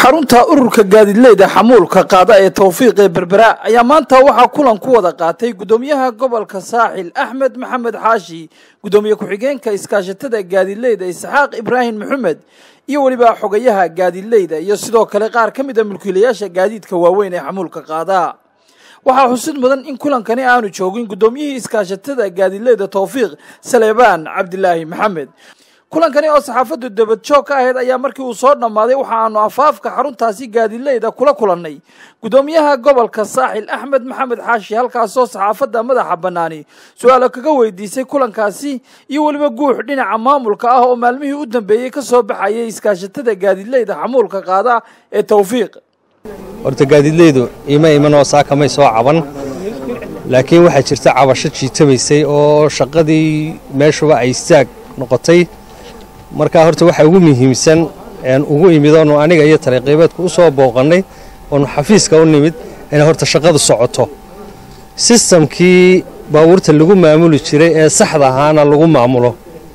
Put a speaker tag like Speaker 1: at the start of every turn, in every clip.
Speaker 1: xarunta ururka gaadiidleyda xamuulka qaada ee towfiiq ee berbera ayaa maanta waxaa kulan ku wada qaatay guddoomiyaha gobolka saaxil axmed maxamed xaashi guddoomiye ku-xigeenka iskaashatada gaadiidleyda isxaaq ibraahim maxamed iyo weliba xogayaha gaadiidleyda iyo sidoo kale qaar ka mid a mulkiilayaasha gaadiidka waaweyn ee xamuulka qaada waxaa xusid mudan in kulankani aanu joogin guddoomiyihii iskaashatada gaadiidleyda towfiiq saleebaan cabdilaahi maxamed kulankani oo saxaafaddu dabadjoog ka ahayd ayaa markii uu soo dhammaaday waxa aanu afaafka xaruntaasi gaadiidleyda kula kulannay guddoomiyaha gobolka saaxil axmed maxamed xaashi halkaasoo saxaafadda madaxa bannaani su-aalo kaga weydiisay kulankaasi iyo weliba guux dhinaca maamulka ah oo maalmihii u dambeeyey ka soo baxayay iskaashatada gaadiidleyda xamuulka qaada ee towfiiq
Speaker 2: horta gaadiidleydu ima imanoo saakamay soo caban laakiin waxaa jirta cabasho jiitamaysay oo shaqadii meeshuba ay istaag noqotay markaa horta waxaa ugu muhiimsan ugu imid oonu aniga iyo tariiqiibeedku u soo booqannay oonu xafiiska u nimid inay horta shaqadu socoto sistamkii baabuurta lagu maamuli jiray ee saxda ahaana lagu maamulo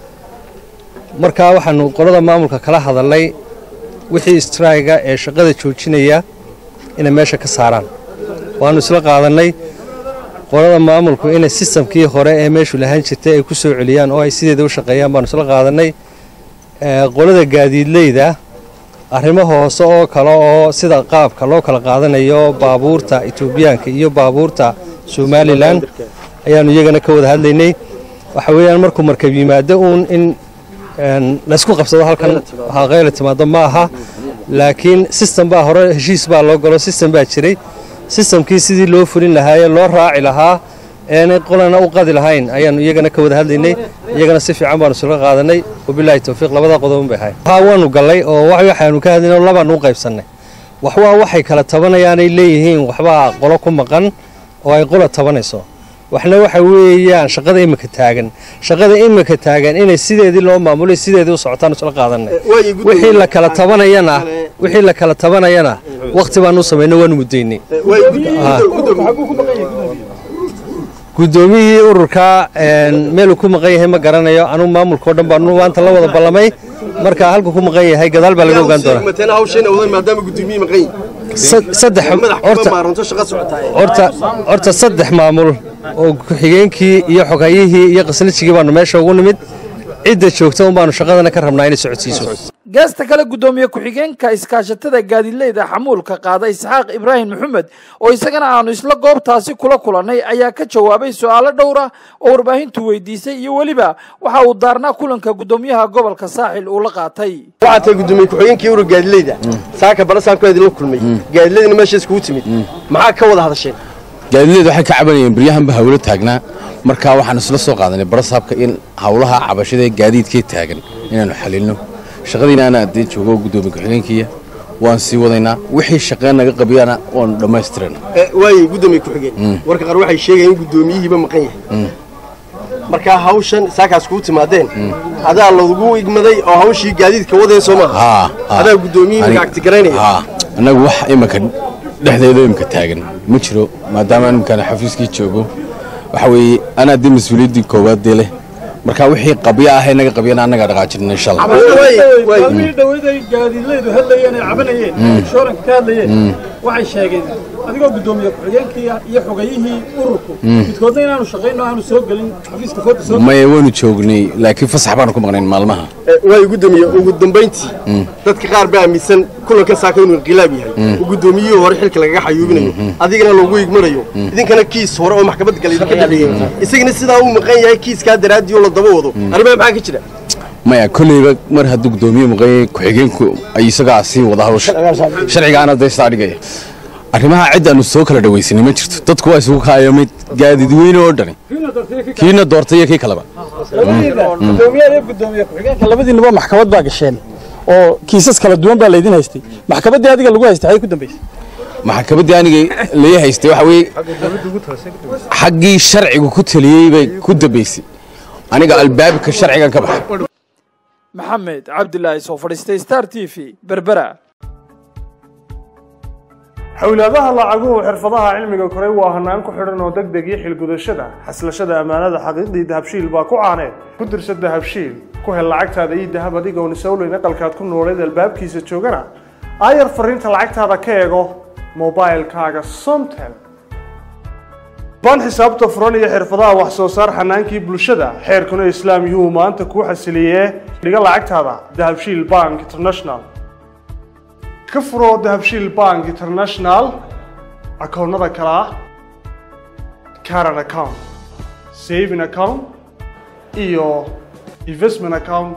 Speaker 2: markaa waxaanu qolada maamulka kala hadalnay wixii istraayiga ee shaqada joojinaya inay meesha ka saaraan waannu isla qaadannay qolada maamulku inay sistamkii hore ee meeshu lahaan jirtay ay ku soo celiyaan oo ay sideeda u shaqeeyaan baanu isla qaadannay qolada gaadiidleyda arrimo hoose oo kale oo sida qaabka loo kala qaadanayo baabuurta etoobiyaanka iyo baabuurta somalilan ayaannu iyagana ka wada hadlaynay waxa weeyaan markuu markab yimaado uun in laysku qabsado halkan haqayla timaado ma aha laakiin sistem baa hore heshiis baa loo galo sistem baa jiray sistamkii sidii loo fulin lahaayee loo raaci lahaa eenay qolana u qadi lahayn ayaannu iyagana ka wada hadlaynay iyagana si fiican baanu isula qaadanay wabilaahi towfiiq labada qodobon bay ahayd haa waanu gallay oo waxaanu ka hadlaynay labaanu u qaybsannay waxwaa waxay kala tabanayaanay leeyihiin waxbaa qolo ku maqan oo ay qola tabanayso waxna waxa weeyaan shaqada imika taagan shaqada imika taagan inay sideedii loo maamulay sideedii u socotaan isla qaadanay wixii la kala tabanayana wixii la kala tabanayana waqti baanu u samaynay waanu muddaynay guddoomiyihii ururka meeluu ku maqan yahay ma garanayo anugu maamulkao dhan baanu maanta la wada ballamay marka halkuu ku maqan yahay gadaal baa laga ogaan doonaa saddex maamul oo ku-xigeenkii iyo xogayihii iyo qasnijigii baanu meesha ugu nimid cidda joogta un baanu shaqadana ka rabnaa inay socodsiiso
Speaker 1: geesta kale guddoomiye ku-xigeenka iskaashatada gaadiidleyda xamuulka qaada isxaaq ibraahim maxamed oo isagana aanu isla goobtaasi kula kulannay ayaa ka jawaabay su-aalo dhowra oo warbaahintu weydiisay iyo weliba waxa uu daarnaa kulanka guddoomiyaha gobolka saaxil uu la qaatay
Speaker 3: waxaa tahay guddoomiye ku-xigeenkii urur gaadiidleyda saaka balasaanku idinla kulmay gaadiidleydina meeshaas kugu timid maxaa ka wada hadasheen
Speaker 4: gaadiidleyda waxay ka cabanayeen baryahanba hawlo taagnaa markaa waxaan isla soo qaadanay barasaabka in hawlaha cabashada ee gaadiidkee taagan inaannu xalilno shaqadiina ana addee joogo guddoomiye ku-xigeenkiiya waan sii wadaynaa wixii shaqeen naga qabiyana waanu dhammaystirana
Speaker 3: waayey guddoomiye ku-xigeen warka qaar waxay sheegayeen in guddoomiyihiiba maqan yahay markaa hawshan saakaas kuu timaadeen adaa lagu igmaday oo hawshii gaadiidka wadeen soo maaha adaa guddoomiyihii magacti garaynaya
Speaker 4: annagu wax iminka dhexdeeda imika taagan ma jiro maadaama imikana xafiiskii joogo waxa weeye anaa dee mas-uuliyaddii koowaad dee leh marka wixii qabyo ah inaga qabyana annagaa dhaqaajinana insha allah
Speaker 5: dhaweyday gaadiidleydu hadlayeen ay cabanayeen shooranka ka hadlayeen waxay sheegeen adigoo guddoomiye ku-xigeenkii iyo xogayihii ururku midkoodna inaanu shaqayno aanu soo gelin xafiiska fooda soo
Speaker 4: maya waanu joognay laakiin fasax baanu ku maqnayn maalmaha
Speaker 3: waayo guddoomiye ugu dambayntii dadka qaar baa aaminsan kulanka saaka inuu inqilaab yahay oo guddoomiyihii hore xilka lagaga xayuubinayo adigana loogu igmanayo idinkana kiis hore oo maxkamad gala idinka dhexeeyey isagana sidaa uu maqan yahay kiiskaa daraaddii oo la daba wado arrimaha maxaa ka jira
Speaker 4: maya kolleyba mar hadduu guddoomiye maqanyay ku-xigeenku ay isagaa sii wada hawsha sharcigaana daysaa dhigaya arrimaha ciddaannu soo kala dhawaysanay ma jirto dadku waa isugu kaaya mid gaadiid weyne oo dhani kiina doortay iyo kii kaleba
Speaker 5: labadiinaba maxkamad baa gasheen oo kiisas kala duwan baa laydin haystay maxkamaddii adiga lagu haystay xay ku dambaysay
Speaker 4: maxkamaddii aniga lai haystay waxa weeye xaggii sharcigu ku taliyey bay ku dambaysay aniga albaabka sharcigan ka baxay
Speaker 1: maxamed cabdilaahi soo fadhiistay star t v berbera
Speaker 6: xowlaadaha lacaguhu xirfadaha cilmiga koray waa hanaan ku xidhan oo deg deg iyo xilgudashada xaslashada ammaanada xaqiiqdii dahabshiil baa ku caaneed ku dirsa dahabshiil ku hel lacagtaada iyo dahab adigoon isowleyn aqalkaad ku nooleed albaabkiisa joogana aayar fariinta lacagtaada ka eego mobilkaaga somtel baan xisaabta furan iyo xirfadaha wax soo saar xanaankii bulshada xeerkuna islaam yuhu maanta kuu xasiliyee dhiga lacagtaada dahabshiil bank international ka furo dahabshiil bank international akoonnada kale ah caran account saving account iyo investment account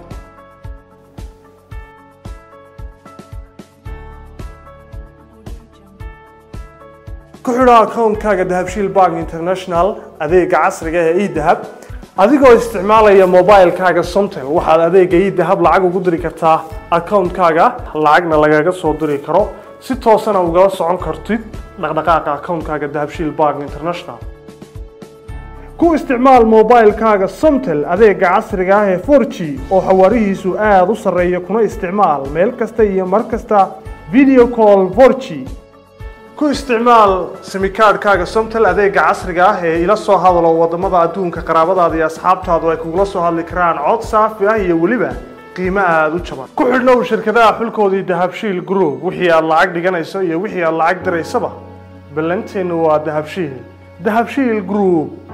Speaker 6: ku xidho akoonkaaga dahabshiil bank international adeega casriga ee edahab adigoo isticmaalaya mobilkaaga somtel waxaad adeega edahab lacag ugu diri kartaa akoonkaaga lacagna lagaga soo diri karo si toosana ugala socon kartid dhaqdhaqaaqa akoonkaaga dahabshiil bank international ku isticmaal mobilkaaga somtel adeega casriga ah ee 4g oo xawaarihiisu aada u sarreeya kuna isticmaal meel kasta iyo mar kasta video call 4g ku isticmaal simikaadhkaaga somtel adeega casriga ah ee ila soo hadalo wadamada adduunka qaraabadaada iyo asxaabtaadu ay kugula soo hadli karaan cod saafi ah iyo weliba qiimo aada u jaban ku xidhnow shirkadaha xulkoodii dahabshiil group wixii aad lacag dhiganayso iyo wixii aad lacag diraysaba ballanteennu waa dahabshiil dahabshiil group